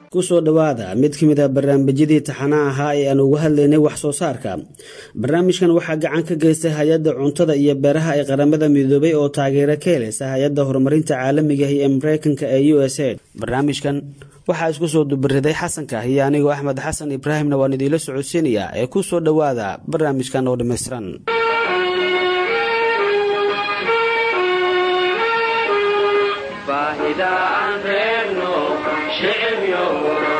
kusoo dhowaada mid ka mid a barnaamijyadii taxanaha ahaa ee aan uga hadlaynay wax soo saarka barnaamijkan waxaa gacan ka geystay hay-adda cuntada iyo beeraha ee qaramada midoobay oo taageero ka helaysa hay-adda horumarinta caalamiga ee mareykanka ee u s a barnaamijkan waxaa isku soo dubariday xasanka iyo anigoo axmed xasan ibraahimna waan idiila socodsiinayaa ee kusoo dhowaada barnaamijkan oo dhammaystiran baahida aan reebno shicibyo